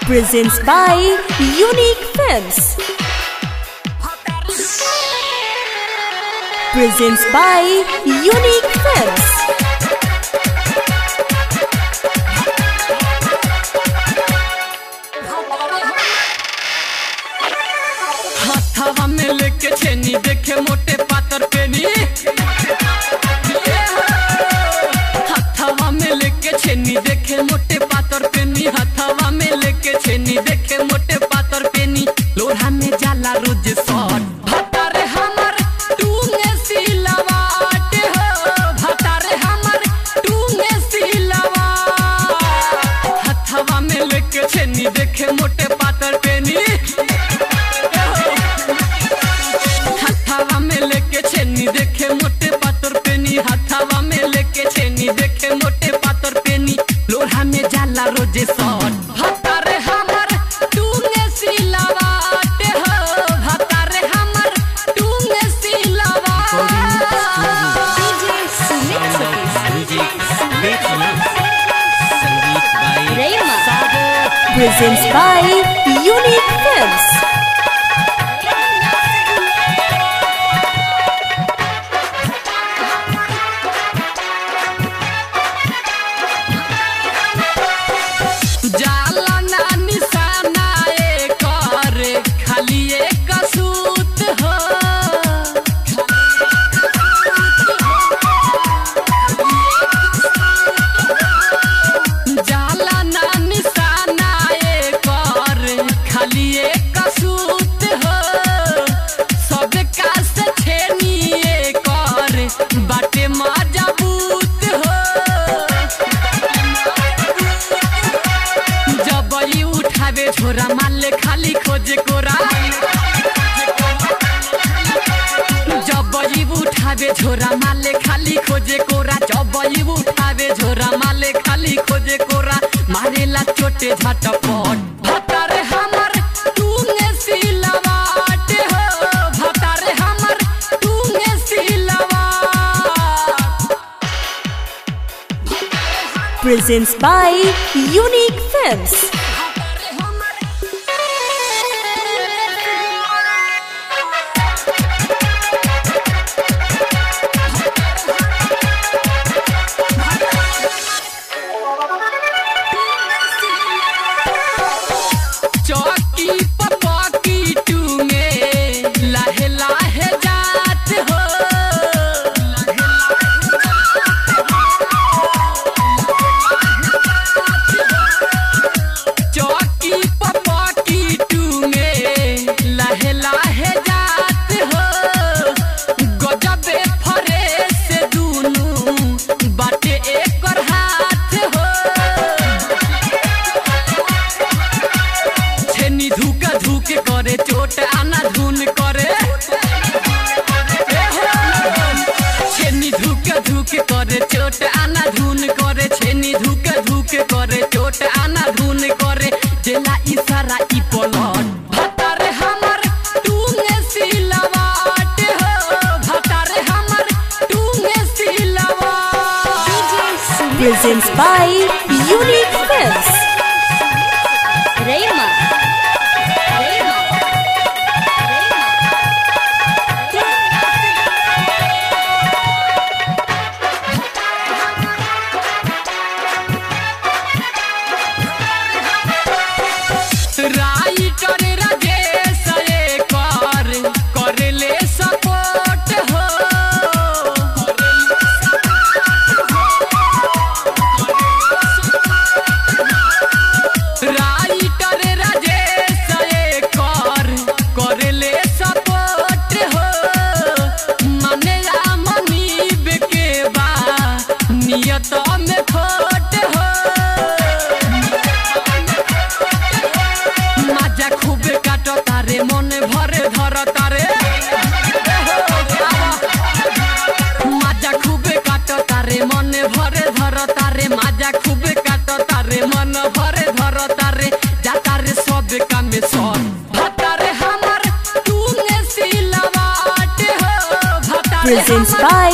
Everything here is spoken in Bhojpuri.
presents by Unique Films. Presents by Unique Films. हथवा में लेके छेनी देखे मोटे पातर पेनी हथवा में लेके छेनी देखे मोटे पातर पेनी हथवा में लेके छेनी देखे मोटे पातर पेनी लोहा में जाला रोज सट भतारे हमर टूंगे सिलवाट हो भतारे हमर टूंगे सिलवाट हथवा में लेके छेनी देखे मोटे पातर पेनी हथावा में लेके छेनी देखे मोटे पातर पेनी हथावा में लेके छेनी देखे मोटे पातर पेनी लोहा में जाला रोजे सट भतारे हमर टूंगे सिलवाट हो भतारे हमर टूंगे सिलवाट DJ Sumit संगीत बाई Rayma presents by Unique Films. जाला ना निशाना एकर खाली एक सूत हो जाला ना निशाना एकर खाली एक सूत हो सब का से छेनी एकर बाटे मजबूत हो जब ई उठावे झोरा माले खाली खोजे कोरा जब ई उठावे झोरा माले खाली खोजे कोरा जब ई उठावे झोरा माले खाली खोजे कोरा मारेला चोटे झटपट भतारे हमर टूंगे सिलवाट हो भतारे हमर टूंगे सिलवाट Presents by Unique Films. चौकी पपकी टूंगे लाहे लाहे जात हो चौकी पपकी टूंगे लाहे लाहे जात हो गजबे फरेस दुनू बाटे एकर हाथ हो छेनी धुका धुके करे चोट आना धुन करे छेनी धुके धुके करे चोट आना धुन करे छेनी धुके धुके करे चोट आना धुन करे जेला इशारा ई पलट भतारे हमर टूंगे सिलवाट हो भतारे हमर टूंगे सिलवाट Presents by Unique Films. Rayma. Writer Rajesh एकर करेले सपोर्ट हो राइटर राजेश एकर करेले सपोर्ट हो मने आ मनीब के बा नियत में खोट हो মাজা খুবে কাট তারে মনে ভরে ধর তারে মাজা খুবে কাট তারে মনে ভরে ধর তারে মাজা খুবে কাট তারে মন ভরে ধর তারে যা তারে সব কামে সর ভাতারে হামার তুনে সিলাবাট হো ভাতারে Presents হামার